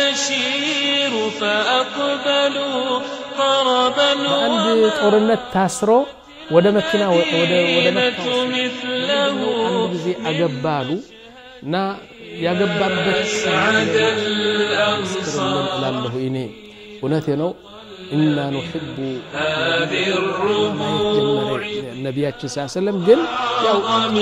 نشير فأقبلوا طربا በአንድ ጦርነት ታስሮ ወደ መኪና ወደ ወደ መካ والمدينة ወሰዱት። مثله አንድ ጊዜ አገባሉ እና ያገባበት سعد ምስክርልን الأنصار እላለሁ እኔ እውነቴ ነው ኢና ኑሕቡ هذه ማየት الرموع ጀመረ ነቢያችን ስ ሰለም ግን ያው عظم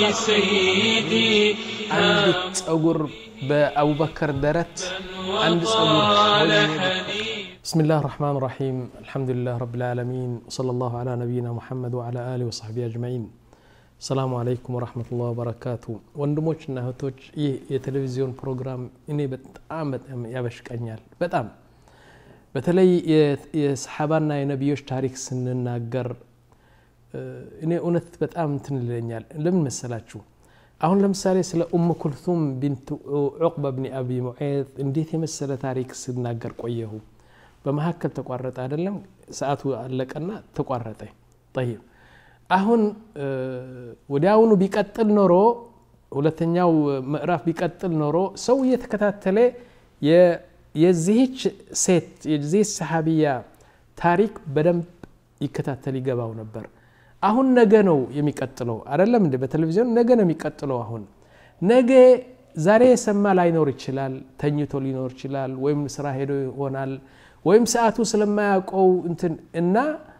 سيدي አንዲት ጸጉር በአቡበከር ደረት አንድ ጸጉር طال ሆነ حديث بسم الله الرحمن الرحيم الحمد لله رب العالمين وصلى الله على نبينا محمد وعلى آله وصحبه أجمعين السلام عليكم ورحمة الله وبركاته ወንድሞችና እህቶች ይህ የቴሌቪዚዮን ፕሮግራም እኔ በጣም በጣም ያበሽቀኛል በጣም በተለይ የ- የሰሓባና የነቢዮች ታሪክ ስንናገር እ፣ እኔ እውነት በጣም እንትን ይለኛል ለምን መሰላችሁ አሁን ለምሳሌ ስለ ኡም ኩልቱም ቢንት ዑቅባ ብኒ አቢ ሙዔዝ እንዴት የመሰለ ታሪክ ስናገር ቆየሁ በመካከል ተቋረጠ አይደለም ሰዓቱ አለቀና ተቋረጠ ጠይብ አሁን እ፣ ወዲያውኑ ቢቀጥል ኖሮ ሁለተኛው ምዕራፍ ቢቀጥል ኖሮ ሰው እየተከታተለ የ- የዚህች ሴት የዚህች ሰሓቢያ ታሪክ በደንብ ይከታተል ይገባው ነበር አሁን ነገ ነው የሚቀጥለው አይደለም እንደ በቴሌቪዥን ነገ ነው የሚቀጥለው አሁን ነገ ዛሬ የሰማ ላይኖር ይችላል ተኝቶ ሊኖር ይችላል ወይም ስራ ሄዶ ይሆናል ወይም ሰዓቱ ስለማያውቀው እንትን እና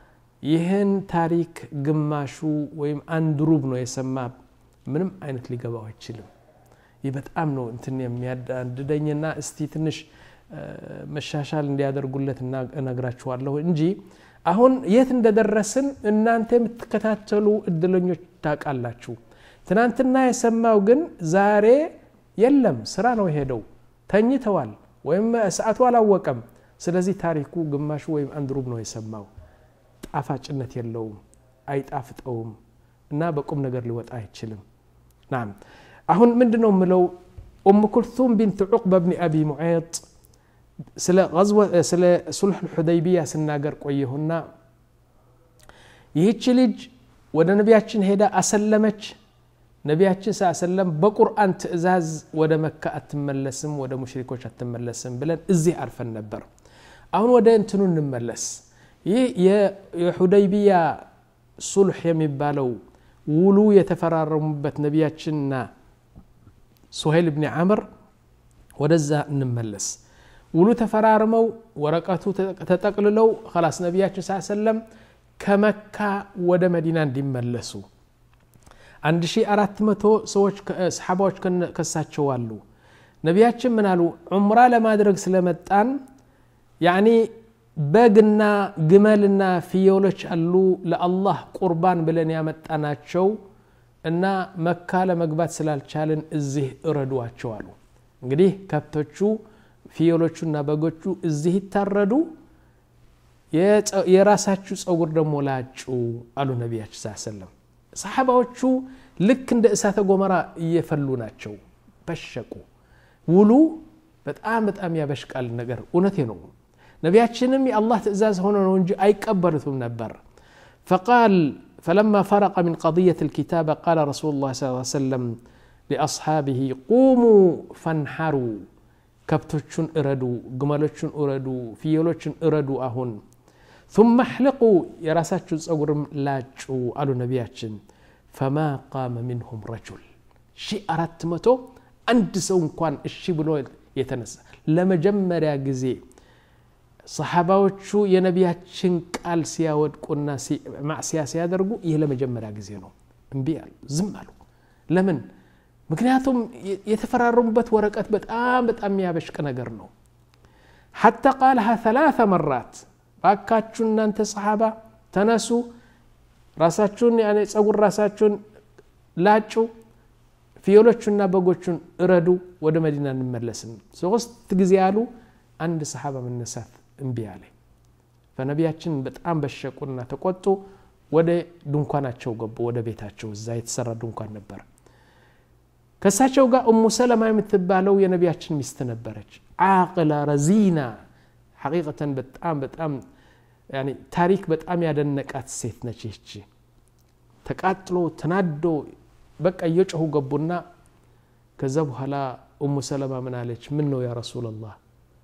ይህን ታሪክ ግማሹ ወይም አንድ ሩብ ነው የሰማ ምንም አይነት ሊገባው አይችልም ይህ በጣም ነው እንትን የሚያዳድደኝና እስቲ ትንሽ እ፣ መሻሻል እንዲያደርጉለት እና- እነግራችኋለሁ እንጂ አሁን የት እንደደረስን እናንተ የምትከታተሉ እድለኞች ታውቃላችሁ ትናንትና የሰማው ግን ዛሬ የለም ስራ ነው የሄደው ተኝተዋል ወይም ሰዓቱ አላወቀም ስለዚህ ታሪኩ ግማሹ ወይም አንድ ሩብ ነው የሰማው ጣፋጭነት የለውም አይጣፍጠውም እና በቁም ነገር ሊወጣ አይችልም ናም አሁን ምንድን ነው የምለው ኡም ኩልቱም ቢንት ዑቅባ ብኒ አቢ ሙዔጥ ስለ ገዝወ- ስለ ሱልሕ ሑደይቢያ ስናገር ቆየሁና ይህች ልጅ ወደ ነቢያችን ሄዳ አሰለመች ነቢያችን ስ ሰለም በቁርአን ትእዛዝ ወደ መካ አትመለስም ወደ ሙሽሪኮች አትመለስም ብለን እዚህ አርፈን ነበር አሁን ወደ እንትኑ እንመለስ ይህ የ- የሑደይቢያ ሱልሕ የሚባለው ውሉ የተፈራረሙበት ነቢያችንና ሱሄል ብኒ ዓምር ወደዛ እንመለስ ውሉ ተፈራርመው ወረቀቱ ተጠቅልለው ከላስ ነቢያችን ስ ሰለም ከመካ ወደ መዲና እንዲመለሱ 1400 ሰዎች ከ- ሰሓባዎች ከነ- ከሳቸው አሉ ነቢያችን ምን አሉ ዑምራ ለማድረግ ስለመጣን ያኒ በግና ግመልና ፍየሎች አሉ ለአላህ ቁርባን ብለን ያመጣናቸው እና መካ ለመግባት ስላልቻልን እዚህ እረዷቸው አሉ እንግዲህ ከብቶቹ ፍየሎቹና በጎቹ እዚህ ይታረዱ የጸ- የራሳችሁ ጸጉር ደግሞ ላጩ አሉ ነቢያችን ስ ሰለም ሰሓባዎቹ ልክ እንደ እሳተ ጎመራ እየፈሉ ናቸው በሸቁ ውሉ በጣም በጣም ያበሽቃል ነገር እውነቴ ነው ነቢያችንም የአላህ ትእዛዝ ሆኖ ነው እንጂ አይቀበሉትም ነበር فقال فلما فرق من قضية الكتابة قال رسول الله صلى الله عليه وسلم لأصحابه قوموا فانحروا ከብቶቹን እረዱ ግመሎቹን እረዱ ፍየሎቹን እረዱ አሁን ثم احلقوا የራሳችሁን ጸጉርም ላጩ አሉ ነቢያችን ፈማ ቃመ ሚንሁም ረጁል ሺ አራት መቶ አንድ ሰው እንኳን እሺ ብሎ የተነሳ ለመጀመሪያ ጊዜ ሰሓባዎቹ የነቢያችን ቃል ሲያወድቁና ሲ- ማዕስያ ሲያደርጉ ይህ ለመጀመሪያ ጊዜ ነው እምቢ አሉ ዝም አሉ ለምን ምክንያቱም የ- የተፈራረሙበት ወረቀት በጣም በጣም የሚያበሽቅ ነገር ነው ሐታ ቃልሃ ثلاث መራት ባካችሁ እናንተ ሰሓባ ተነሱ ራሳችሁን ያኔ ጸጉር ራሳችሁን ላጩ ፍየሎቹና በጎቹን እረዱ ወደ መዲና እንመለስም ሶስት ጊዜ ያሉ አንድ ሰሓባ መነሳት እምቢ አለ ፈነቢያችን በጣም በሸቁና ተቆጡ ወደ ድንኳናቸው ገቡ ወደ ቤታቸው እዛ የተሰራ ድንኳን ነበር ከእሳቸው ጋር እሙ ሰለማ የምትባለው የነቢያችን ሚስት ነበረች አቅላ ረዚና ሐቂቀተን በጣም በጣም ያኒ ታሪክ በጣም ያደነቃት ሴት ነች ይህቺ ተቃጥሎ ተናዶ በቃ እየጮሁ ገቡና ከዛ በኋላ እሙ ሰለማ ምን አለች ምን ነው ያ ረሱላላህ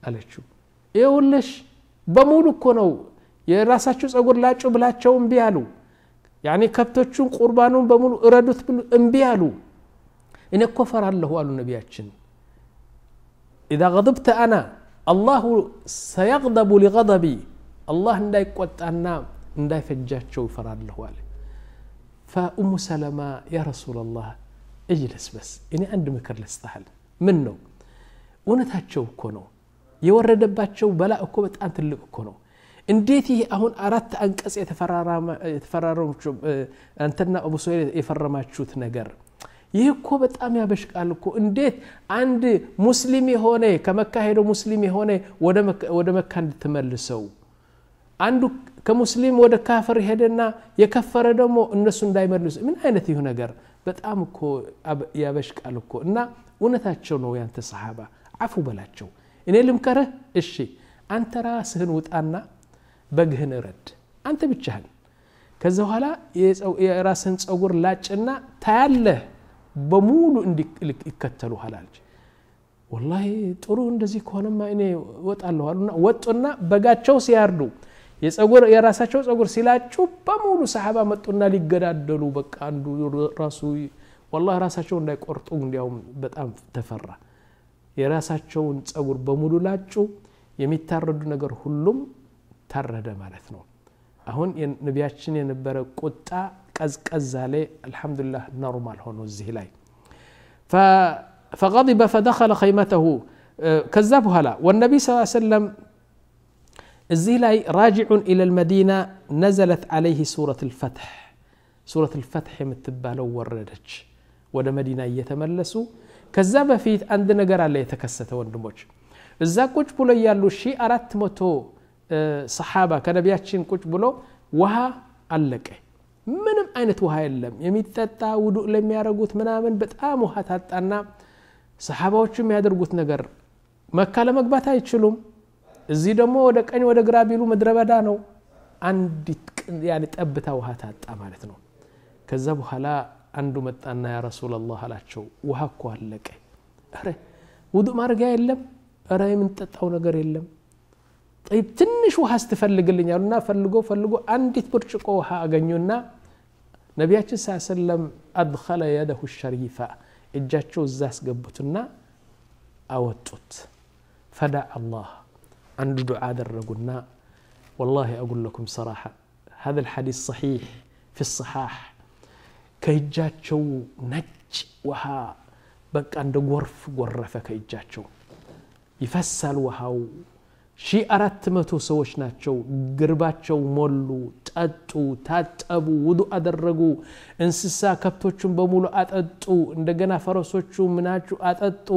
አለችው ይኸውልሽ በሙሉ እኮ ነው የራሳችሁ ጸጉር ላጩ ብላቸው እምቢ አሉ ያኔ ከብቶቹን ቁርባኑን በሙሉ እረዱት ብሉ እምቢ አሉ እኔ እኮ ፈራለሁ አሉ ነቢያችን ኢዛ ገضብተ አና አላሁ ሰየቅደቡ ሊገضቢ አላህ እንዳይቆጣና እንዳይፈጃቸው ይፈራለሁ አለ ፈኡሙ ሰለማ ያ ረሱላ ላህ እጅለስ በስ እኔ አንድ ምክር ልስጥሃል ምን ነው እውነታቸው እኮ ነው የወረደባቸው በላ እኮ በጣም ትልቅ እኮ ነው እንዴት ይህ አሁን አራት አንቀጽ የተፈራረማችሁ አንተና አቡ ሱሄል የፈረማችሁት ነገር ይህ እኮ በጣም ያበሽቃል እኮ እንዴት አንድ ሙስሊም የሆነ ከመካ ሄዶ ሙስሊም የሆነ ወደ መካ እንድትመልሰው አንዱ ከሙስሊም ወደ ካፍር ሄደና የከፈረ ደግሞ እነሱ እንዳይመልሱ ምን አይነት ይሁ ነገር በጣም እኮ ያበሽቃል እኮ እና እውነታቸው ነው ያንተ ሰሓባ አፉ በላቸው እኔ ልምከረህ እሺ አንተ ራስህን ውጣና በግህን እረድ አንተ ብቻህን ከዛ በኋላ የራስህን ፀጉር ላጭና ታያለህ በሙሉ ይከተሉሃል አለች ወላሂ ጥሩ እንደዚህ ከሆነማ እኔ ወጣለሁ አሉና ወጡና በጋቸው ሲያርዱ የጸጉር የራሳቸው ጸጉር ሲላጩ በሙሉ ሰሓባ መጡና ሊገዳደሉ በቃ አንዱ ራሱ ወላሂ ራሳቸው እንዳይቆርጡ እንዲያውም በጣም ተፈራ የራሳቸውን ጸጉር በሙሉ ላጩ የሚታረዱ ነገር ሁሉም ታረደ ማለት ነው አሁን ነቢያችን የነበረ ቁጣ ቀዝቀዝ አለ አልሐምዱሊላህ ኖርማል ሆኖ እዚህ ላይ فغضب فدخل خيمته ከዛ በኋላ ወነቢ ስ ሰለም እዚህ ላይ ራጅዑን ኢለ ልመዲና ነዘለት ዓለይህ ሱረት ልፈትሕ ሱረት ልፈትሕ የምትባለው ወረደች ወደ መዲና እየተመለሱ ከዛ በፊት አንድ ነገር አለ የተከሰተ ወንድሞች እዛ ቁጭ ብሎ ያሉ ሺ አራት መቶ ሰሓባ ከነቢያችን ቁጭ ብሎ ውሃ አለቀ ምንም አይነት ውሃ የለም የሚጠጣ ውዱእ ለሚያደርጉት ምናምን በጣም ውሃ ታጣና ሰሓባዎቹ የሚያደርጉት ነገር መካ ለመግባት አይችሉም እዚህ ደግሞ ወደ ቀኝ ወደ ግራ ቢሉ ምድረ በዳ ነው አንዲት ጠብታ ውሃ ታጣ ማለት ነው ከዛ በኋላ አንዱ መጣና ያ ረሱላላህ አላቸው ውሃ እኮ አለቀ ረ ውዱእ ማድረጊያ የለም ረ የምንጠጣው ነገር የለም ትንሽ ውሃ ስትፈልግልኝ አሉና ፈልጎ ፈልጎ አንዲት ብርጭቆ ውሃ አገኙና ነቢያችን ስ ሰለም አድኸለ የደሁ ሸሪፋ እጃቸው እዛ አስገቡትና አወጡት ፈዳ አላህ አንዱ ዱዓ አደረጉና والله أقول لكم صراحة هذا الحديث صحيح في الصحاح ከእጃቸው ነጭ ውሃ በቃ እንደ ጎርፍ ጎረፈ ከእጃቸው ይፈሳል ውሃው ሺ አራት መቶ ሰዎች ናቸው ግርባቸው ሞሉ ጠጡ ታጠቡ ውዱ አደረጉ እንስሳ ከብቶቹን በሙሉ አጠጡ እንደገና ፈረሶቹ ምናቹ አጠጡ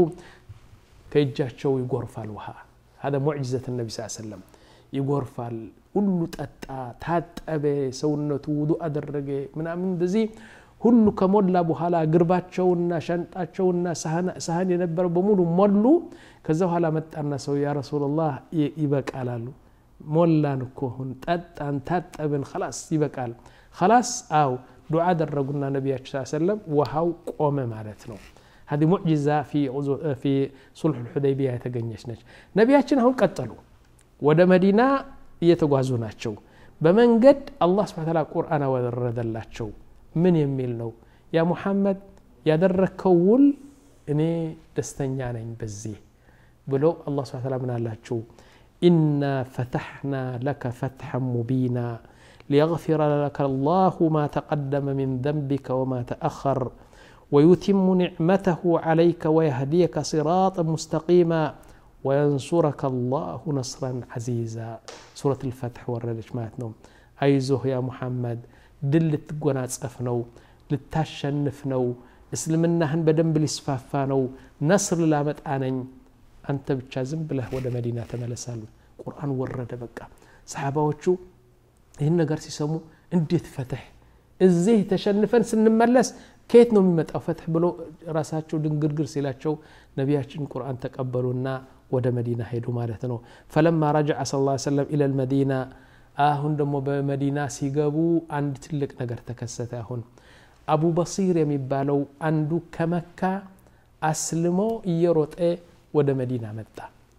ከእጃቸው ይጎርፋል ውሃ هذا معجزة النبي صلى الله عليه وسلم ይጎርፋል ሁሉ ጠጣ ታጠበ ሰውነቱ ውዱ አደረገ ምናምን እንደዚህ ሁሉ ከሞላ በኋላ ግርባቸውና ሸንጣቸውና ሳህን የነበረው በሙሉ ሞሉ ከዛ በኋላ መጣና ሰው ያ ረሱላላህ ይበቃል አሉ ሞላን እኮ ሁን ጠጣን ታጠብን ከላስ ይበቃል ከላስ አው ዱዓ አደረጉና ነቢያችን ስ ሰለም ውሃው ቆመ ማለት ነው هذه معجزة في في صلح الحديبية የተገኘች ነች ነቢያችን አሁን ቀጠሉ ወደ መዲና እየተጓዙ ናቸው በመንገድ አላህ ስብሐ ተዓላ ቁርአን አወረደላቸው ምን የሚል ነው ያ ሙሐመድ ያደረግከው ውል እኔ ደስተኛ ነኝ በዚህ ብሎ አላህ ስብሐ ተዓላ ምን አላቸው ኢና ፈተሕና ለከ ፈትሐን ሙቢና ليغفر لك الله ما تقدم من ذنبك وما تأخر ويتم نعمته عليك ويهديك صراطا مستقيما وينصرك الله نصرا عزيزا سورة الفتح وردش ماتنو أيزه يا محمد ድል ልትጎናጸፍ ነው ልታሸንፍ ነው እስልምናህን በደንብ ሊስፋፋ ነው ነስር ላመጣ ነኝ አንተ ብቻ ዝም ብለህ ወደ መዲና ተመለሳሉ ቁርአን ወረደ በቃ ሰሓባዎቹ ይህን ነገር ሲሰሙ እንዴት ፈትሕ እዚህ ተሸንፈን ስንመለስ ከየት ነው የሚመጣው ፈትሕ ብሎ ራሳቸው ድንግርግር ሲላቸው ነቢያችን ቁርአን ተቀበሉና ወደ መዲና ሄዱ ማለት ነው ፈለማ ረጃዐ ስ ላ ሰለም ኢለ ልመዲና አሁን ደግሞ በመዲና ሲገቡ አንድ ትልቅ ነገር ተከሰተ አሁን አቡ በሲር የሚባለው አንዱ ከመካ አስልሞ እየሮጠ ወደ መዲና መጣ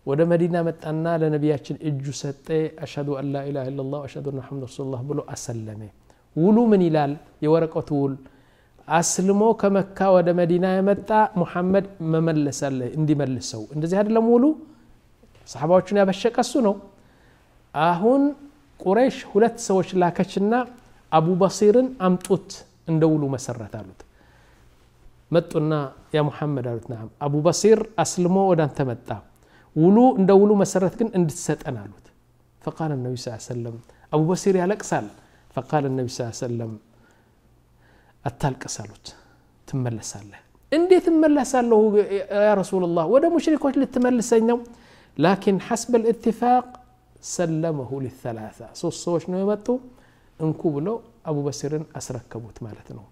ወደ መዲና መጣና ለነቢያችን እጁ ሰጠ አሽሀዱ አን ላ ኢላሃ ኢለላህ አሽሀዱ አነ ሙሐመድ ረሱሉላህ ብሎ አሰለመ ውሉ ምን ይላል የወረቀቱ ውል አስልሞ ከመካ ወደ መዲና የመጣ ሙሐመድ መመለሳለ እንዲመልሰው እንደዚህ አይደለም ውሉ ሰሓባዎቹን ያበሸቀ እሱ ነው አሁን ቁረይሽ ሁለት ሰዎች ላከችና አቡ በሲርን አምጡት እንደ ውሉ መሰረት አሉት መጡና ያ ሙሐመድ አሉት ናም አቡ በሲር አስልሞ ወደ አንተ መጣ ውሉ እንደ ውሉ መሰረት ግን እንድትሰጠን አሉት ፈቃል ነቢ ስ ሰለም አቡ በሲር ያለቅሳል ፈቃል ነቢ ስ ሰለም አታልቅስ አሉት ትመለሳለህ እንዴት እመለሳለሁ ያ ረሱላላህ ወደ ሙሽሪኮች ልትመልሰኝ ነው ላኪን ሐስበ ልእትፋቅ ሰለመሁ ሊተላታ ሶስት ሰዎች ነው የመጡ እንኩ ብለው አቡ በሲርን አስረከቡት ማለት ነው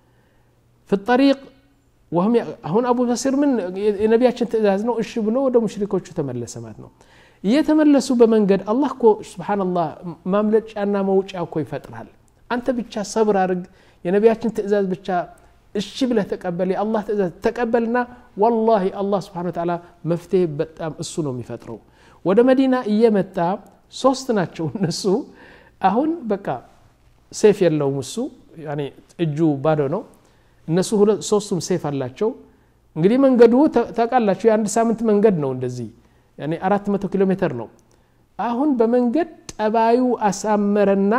ፊ ጠሪቅ ወህም አሁን አቡ በሲር ምን የነቢያችን ትእዛዝ ነው እሺ ብሎ ወደ ሙሽሪኮቹ ተመለሰ ማለት ነው እየተመለሱ በመንገድ አላህ እኮ ስብሓንላህ ማምለጫና መውጫ እኮ ይፈጥራል አንተ ብቻ ሰብር አድርግ የነቢያችን ትእዛዝ ብቻ እሺ ብለህ ተቀበል የአላህ ትእዛዝ ተቀበልና ወላሂ አላህ ስብሓን ተዓላ መፍትሄ በጣም እሱ ነው የሚፈጥረው ወደ መዲና እየመጣ ሶስት ናቸው እነሱ አሁን በቃ ሴፍ የለውም እሱ እጁ ባዶ ነው እነሱ ሶስቱም ሴፍ አላቸው እንግዲህ መንገዱ ታውቃላችሁ የአንድ ሳምንት መንገድ ነው እንደዚህ አራት መቶ ኪሎ ሜትር ነው አሁን በመንገድ ጠባዩ አሳመረና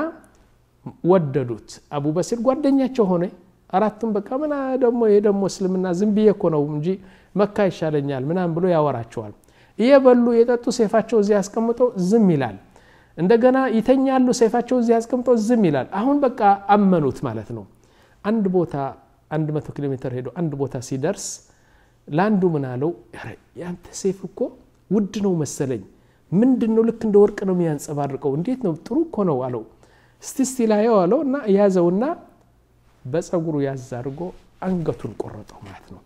ወደዱት አቡ በሲር ጓደኛቸው ሆነ አራቱም በቃ ምና ደግሞ ይሄ ደግሞ እስልምና ዝም ብዬ እኮ ነው እንጂ መካ ይሻለኛል ምናም ብሎ ያወራቸዋል እየበሉ የጠጡ ሴፋቸው እዚህ አስቀምጠው ዝም ይላል እንደገና ይተኛሉ ሴፋቸው እዚህ አስቀምጠው ዝም ይላል አሁን በቃ አመኑት ማለት ነው አንድ ቦታ አንድ መቶ ኪሎ ሜትር ሄዶ አንድ ቦታ ሲደርስ ለአንዱ ምን አለው ያንተ ሴፍ እኮ ውድ ነው መሰለኝ ምንድን ነው ልክ እንደ ወርቅ ነው የሚያንጸባርቀው እንዴት ነው ጥሩ እኮ ነው አለው እስቲ እስቲ ላየው አለው እና ያዘውና በፀጉሩ ያዝ አድርጎ አንገቱን ቆረጠው ማለት ነው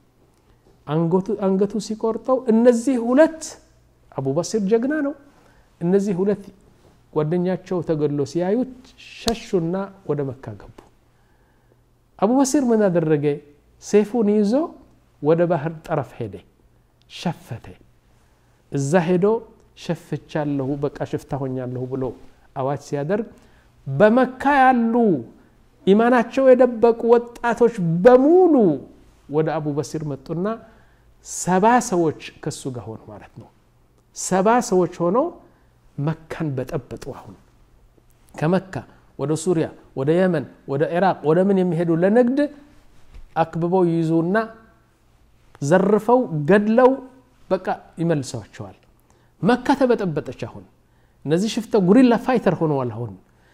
አንገቱ ሲቆርጠው እነዚህ ሁለት አቡበሲር ጀግና ነው እነዚህ ሁለት ጓደኛቸው ተገድሎ ሲያዩት ሸሹና ወደ መካ ገቡ አቡበሲር ምን አደረገ ሴፉን ይዞ ወደ ባህር ጠረፍ ሄደ ሸፈተ እዛ ሄዶ ሸፍቻለሁ በቃ ሽፍታ ሆኛለሁ ብሎ አዋጅ ሲያደርግ በመካ ያሉ ኢማናቸው የደበቁ ወጣቶች በሙሉ ወደ አቡ በሲር መጡና ሰባ ሰዎች ከሱ ጋር ሆኑ ማለት ነው ሰባ ሰዎች ሆነው መካን በጠበጡ አሁን ከመካ ወደ ሱሪያ ወደ የመን ወደ ኢራቅ ወደ ምን የሚሄዱ ለንግድ አክብበው ይይዙና ዘርፈው ገድለው በቃ ይመልሰዋቸዋል መካ ተበጠበጠች አሁን እነዚህ ሽፍተ ጉሪላ ፋይተር ሆነዋል አሁን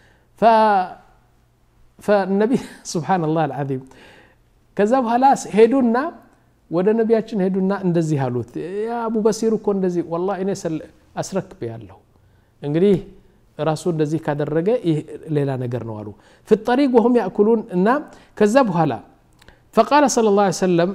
ፈነቢ ስብሓንላህ አልዓዚም ከዛ በኋላ ሄዱና ወደ ነቢያችን ሄዱና እንደዚህ አሉት አቡ በሲር እኮ እንደዚህ ወላ እኔ አስረክብ ያለሁ እንግዲህ ራሱ እንደዚህ ካደረገ ይህ ሌላ ነገር ነው አሉ ፊ ጠሪቅ ወሁም ያእኩሉን እና ከዛ በኋላ ፈቃለ صلى الله عليه وسلم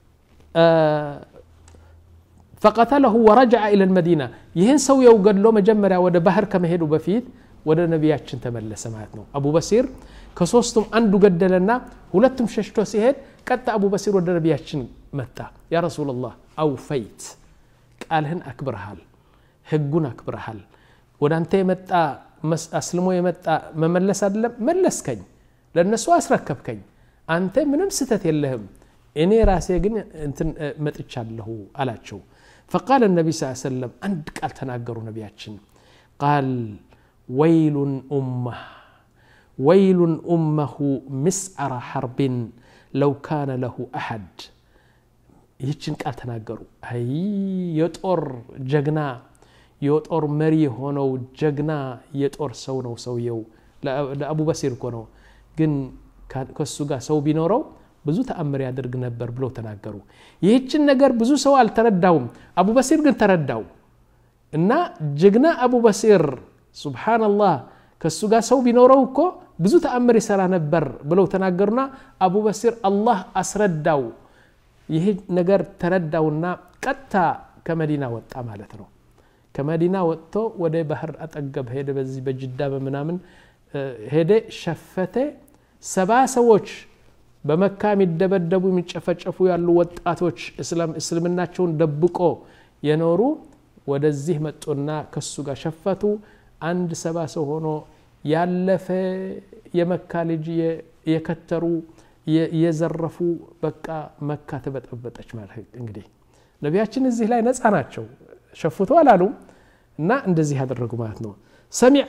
ፈቀተለሁ ወረጃዐ ኢለ ልመዲና ይህን ሰውየው ገድሎ መጀመሪያ ወደ ባህር ከመሄዱ በፊት ወደ ነቢያችን ተመለሰ ማለት ነው አቡ በሲር ከሶስቱም አንዱ ገደለና ሁለቱም ሸሽቶ ሲሄድ ቀጣ አቡ በሲር ወደ ነቢያችን መጣ ያ ረሱላላህ አውፈይት ቃልህን አክብረሃል ህጉን አክብረሃል ወደ አንተ የመጣ አስልሞ የመጣ መመለስ አይደለም መለስከኝ ለእነሱ አስረከብከኝ አንተ ምንም ስተት የለህም እኔ ራሴ ግን እንትን መጥቻለሁ አላቸው ፈቃል ነቢ ስ ሰለም አንድ ቃል ተናገሩ ነቢያችን ቃል ወይሉን ኡማህ ወይሉን ኡመሁ ምስዓረ ሐርቢን ለው ካነ ለሁ አሐድ ይህችን ቃል ተናገሩ አይ የጦር ጀግና የጦር መሪ የሆነው ጀግና የጦር ሰው ነው ሰውየው ለአቡ በሲር እኮ ነው ግን ከሱ ጋር ሰው ቢኖረው ብዙ ተአምር ያደርግ ነበር ብለው ተናገሩ ይህችን ነገር ብዙ ሰው አልተረዳውም አቡ በሲር ግን ተረዳው እና ጀግና አቡ በሲር ሱብሓነላህ ከሱ ጋር ሰው ቢኖረው እኮ ብዙ ተአምር ይሰራ ነበር ብለው ተናገሩና አቡ በሲር አላህ አስረዳው ይህ ነገር ተረዳውና ቀጥታ ከመዲና ወጣ ማለት ነው ከመዲና ወጥቶ ወደ ባህር አጠገብ ሄደ በዚህ በጅዳ በምናምን ሄደ ሸፈተ ሰባ ሰዎች በመካ የሚደበደቡ የሚጨፈጨፉ ያሉ ወጣቶች እስልምናቸውን ደብቆ የኖሩ ወደዚህ መጡና ከሱ ጋር ሸፈቱ አንድ ሰባ ሰው ሆኖ ያለፈ የመካ ልጅ የከተሩ የዘረፉ በቃ መካ ተበጠበጠች ማለት እንግዲህ ነቢያችን እዚህ ላይ ነፃ ናቸው ሸፍቶ አላሉም እና እንደዚህ ያደረጉ ማለት ነው ሰሚዐ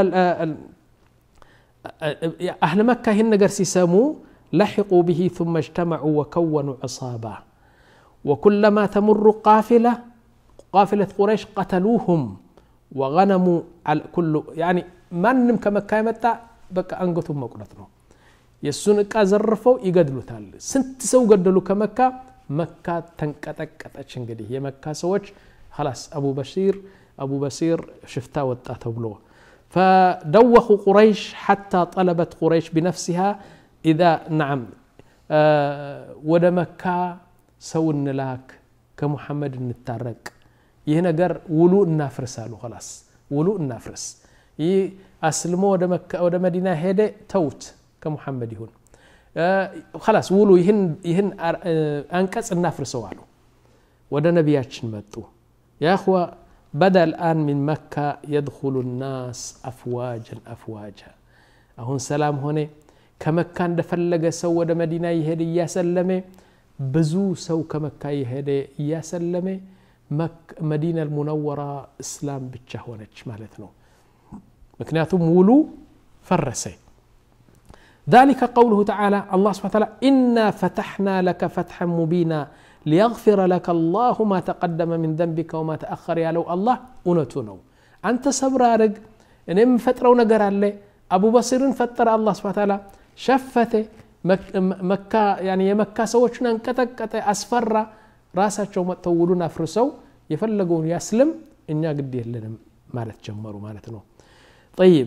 አህል መካ ይህን ነገር ሲሰሙ ለሕቁ ብሂ ثم اجتمعوا وكونوا عصابة وكلما تمر قافلة قافلة قريش قتلوهم وغنموا كل يعني ማንም ከመካ የመጣ በቃ አንገቱን መቁረጥ ነው የእሱን እቃ ዘርፈው ይገድሉታል ስንት ሰው ገደሉ ከመካ መካ ተንቀጠቀጠች እንግዲህ የመካ ሰዎች خلاص أبو بشير أبو بشير شفتا وطا بلو فدوخوا قريش حتى طلبت قريش بنفسها إذا نعم آه ود مكة سو نلاك كمحمد نتارك ይህ ነገር ውሉ እናፍርስ አሉ خلاص ውሉ እናፍርስ ይህ አስልሞ ወደ መዲና ሄደ ተውት ከሙሐመድ ይሁን خلاص ውሉ ይህን አንቀጽ እናፍርሰው አሉ ወደ ነቢያችን መጡ يا أخوة بدأ الآن من مكة يدخل الناس أفواجا أفواجا أهون سلام هنا كمكة እንደፈለገ ሰው ወደ መዲና ይሄድ እያሰለመ ብዙ ሰው ከመካ ይሄደ እያሰለመ መዲና ልሙነወራ እስላም ብቻ ሆነች ማለት ነው ምክንያቱም ውሉ ፈረሰ ذلك قوله تعالى الله سبحانه وتعالى إنا فتحنا لك فتحا مبينا ليغفر لك الله ما تقدم من ذنبك وما تأخر يا لو الله أنتنو أنت صبر أرق إن فترة ونقر عليه أبو بصير فتر الله سبحانه وتعالى شفته مكة يعني يمكة سوچنا انكتكت أسفر ራሳቸው መጥተው ውሉን አፍርሰው የፈለገውን ያስልም እኛ ግድ የለንም ማለት ጀመሩ ማለት ነው ጠይብ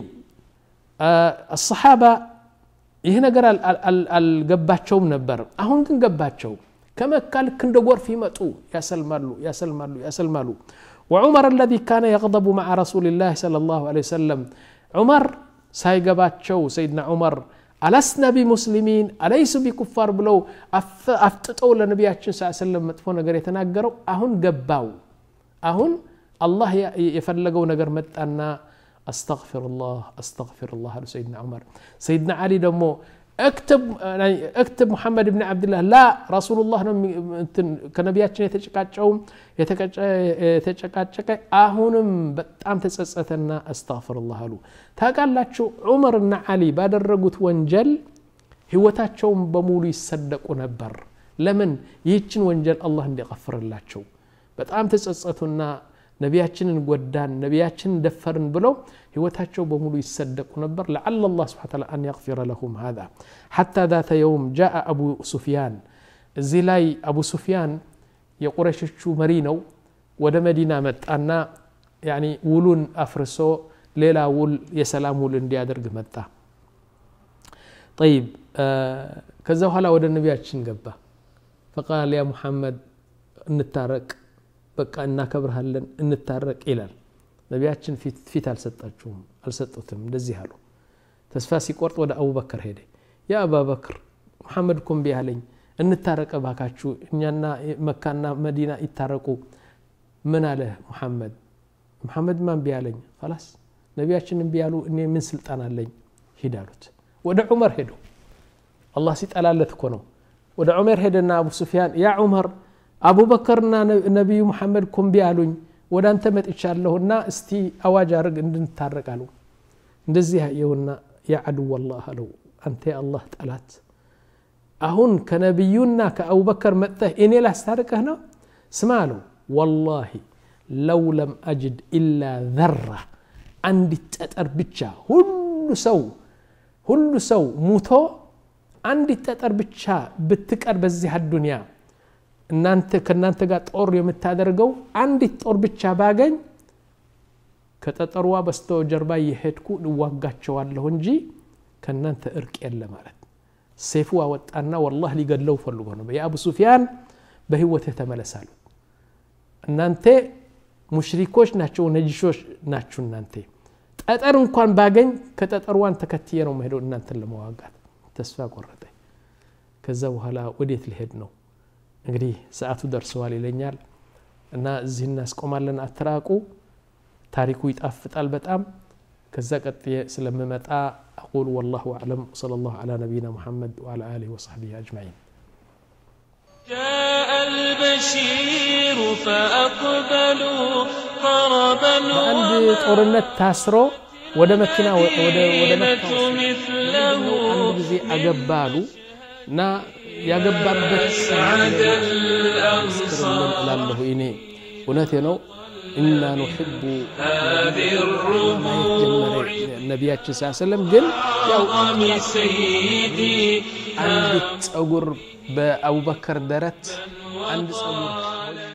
አሰሓባ ይህ ነገር አልገባቸውም ነበር አሁን ግን ገባቸው ከመካ ልክ እንደ ጎርፍ ይመጡ ያሰልማሉ ያሰልማሉ ያሰልማሉ وعمر الذي كان يغضب مع رسول الله صلى الله عليه وسلم عمر ሳይገባቸው ሰይድና ዑመር አለስና ቢሙስሊሚን አለይሱ ቢኩፋር ብለው አፍጥጠው ለነቢያችን ስ ሰለም መጥፎ ነገር የተናገረው አሁን ገባው አሁን አላህ የፈለገው ነገር መጣና አስተግፊሩላህ አስተግፊሩላህ አሉ ሰይድና ዑመር ሰይድና አሊ ደግሞ እክትብ ሙሐመድ ብን ዓብድላህ ላ ረሱሉላህ ነው ከነቢያችን የተጨቃጨውም የተጨቃጨቀ አሁንም በጣም ተጸጸተና አስተግፍሩላህ አሉ ታውቃላችሁ ዑመርና ዓሊ ባደረጉት ወንጀል ህይወታቸውን በሙሉ ይሰደቁ ነበር ለምን ይህችን ወንጀል አላህ እንዲቀፍርላቸው በጣም ተጸጸቱና ነቢያችንን ጎዳን ነቢያችንን ደፈርን ብለው ህይወታቸው በሙሉ ይሰደቁ ነበር ለዓለ አላህ ስብሓ ተላ አን የግፊረ ለሁም ሃذا ሓታ ذات የውም ጃአ አቡ ሱፊያን እዚህ ላይ አቡ ሱፊያን የቁረሾቹ መሪ ነው ወደ መዲና መጣና ያኒ ውሉን አፍርሶ ሌላ ውል የሰላም ውል እንዲያደርግ መጣ ጠይብ ከዛ በኋላ ወደ ነቢያችን ገባ ፈቃል ያ ሙሐመድ እንታረቅ በቃ እናከብርሃለን እንታረቅ ይላል ነቢያችን ፊት አልሰጣችሁም አልሰጡትም እንደዚህ አሉ ተስፋ ሲቆርጥ ወደ አቡበክር ሄደ ያ አባበክር ሙሐመድ እኮ እምቢ አለኝ እንታረቀ ባካችሁ እኛና መካና መዲና ይታረቁ ምን አለ ሙሐመድ ሙሐመድ ማ እምቢ አለኝ ላስ ነቢያችን እምቢ ያሉ እኔ ምን ስልጣን አለኝ ሂድ አሉት ወደ ዑመር ሄዱ አላህ ሲጠላለት እኮ ነው ወደ ዑመር ሄደና አቡ ሱፊያን ያ ዑመር አቡበከርና ነቢዩ ሙሐመድ እኮ እምቢ አሉኝ ወደ አንተ መጥቻለሁና እስቲ አዋጅ አርግ እንድንታረቅ አሉ እንደዚህ የውና ያ አድወላህ አለው አንተ የአላህ ጠላት አሁን ከነቢዩና ከአቡበከር መጥተህ እኔ ላስታርቅህ ነው ስማ አለው ወላሂ ለው ለም አጅድ ኢላ ዘራ አንዲት ጠጠር ብቻ ሁሉ ሰው ሁሉ ሰው ሙቶ አንዲት ጠጠር ብቻ ብትቀር በዚህ አዱንያ እናንተ ከእናንተ ጋር ጦር የምታደርገው አንዲት ጦር ብቻ ባገኝ ከጠጠሯ በስተ ጀርባ እየሄድኩ እዋጋቸዋለሁ እንጂ ከእናንተ እርቅ የለ ማለት ሴፉ አወጣና ወላህ ሊገድለው ፈልጎ ነው የአቡ ሱፊያን በህይወትህ ተመለሳሉ እናንተ ሙሽሪኮች ናቸው ነጅሾች ናችሁ እናንተ ጠጠር እንኳን ባገኝ ከጠጠርዋን ተከትየ ነው መሄደው እናንተን ለመዋጋት ተስፋ ቆረጠ ከዛ በኋላ ወዴት ሊሄድ ነው እንግዲህ ሰዓቱ ደርሰዋል ይለኛል እና እዚህ እናስቆማለን አትራቁ ታሪኩ ይጣፍጣል በጣም ከዛ ቀጥዬ ስለምመጣ أقول والله أعلم صلى الله على نبينا محمد وعلى آله وصحبه أجمعين جاء البشير فأقبلوا طربا በአንድ ጦርነት ታስሮ ወደ መኪና ወደ ወደ መካ والمدينة مثله አንድ ጊዜ አገባሉ እና ያገባበት سعد ምስክርልን الأنصار እላለሁ እኔ እውነቴ ነው እና ኑሕቡ هذه ማየት الربوع ጀመረ ነቢያችን ስ ሰለም ግን ያው عظم سيدي አንዲት ጸጉር በአቡበከር ደረት አንድ ጸጉር